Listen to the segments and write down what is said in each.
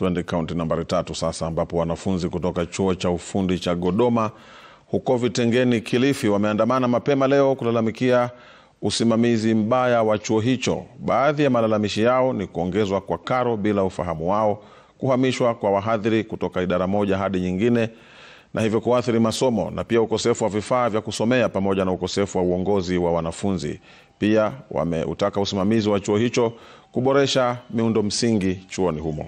Twende kaunti nambari tatu sasa, ambapo wanafunzi kutoka chuo cha ufundi cha Godoma huko Vitengeni, Kilifi, wameandamana mapema leo kulalamikia usimamizi mbaya wa chuo hicho. Baadhi ya malalamishi yao ni kuongezwa kwa karo bila ufahamu wao, kuhamishwa kwa wahadhiri kutoka idara moja hadi nyingine na hivyo kuathiri masomo na pia ukosefu wa vifaa vya kusomea pamoja na ukosefu wa uongozi wa wanafunzi. Pia wameutaka usimamizi wa chuo hicho kuboresha miundo msingi chuoni humo.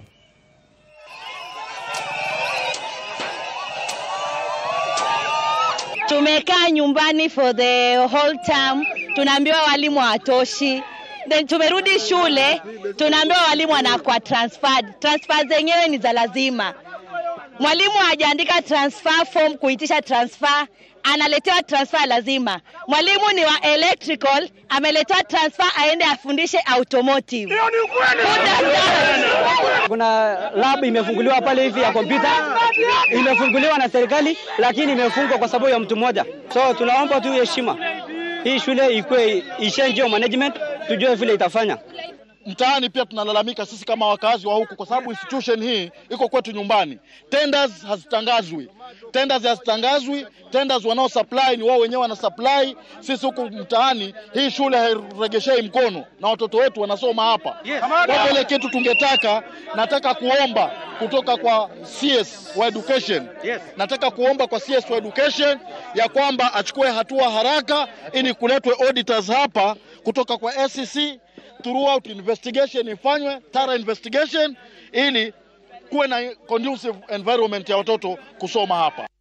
Tumekaa nyumbani for the whole term, tunaambiwa walimu hawatoshi. Then tumerudi shule, tunaambiwa walimu wanakuwa transferred. Transfer zenyewe ni za lazima. Mwalimu hajaandika transfer form kuitisha transfer, analetewa transfer lazima. Mwalimu ni wa electrical, ameletewa transfer aende afundishe automotive. Kuna lab imefunguliwa pale hivi ya kompyuta, imefunguliwa na serikali, lakini imefungwa kwa sababu ya mtu mmoja. So tunaomba tu heshima, hii shule ikuwe ishange management, tujue vile itafanya. Mtaani pia tunalalamika sisi kama wakazi wa huku, kwa sababu institution hii iko kwetu nyumbani. Tenders hazitangazwi, tenders hazitangazwi. Tenders wanao supply ni wao wenyewe wana supply. Sisi huku mtaani hii shule hairegeshei mkono, na watoto wetu wanasoma hapa. Kwa hivyo ile kitu tungetaka, nataka kuomba kutoka kwa CS wa education, nataka kuomba kwa CS wa education ya kwamba achukue hatua haraka, ili kuletwe auditors hapa kutoka kwa SEC throughout investigation ifanywe thorough investigation ili kuwe na conducive environment ya watoto kusoma hapa.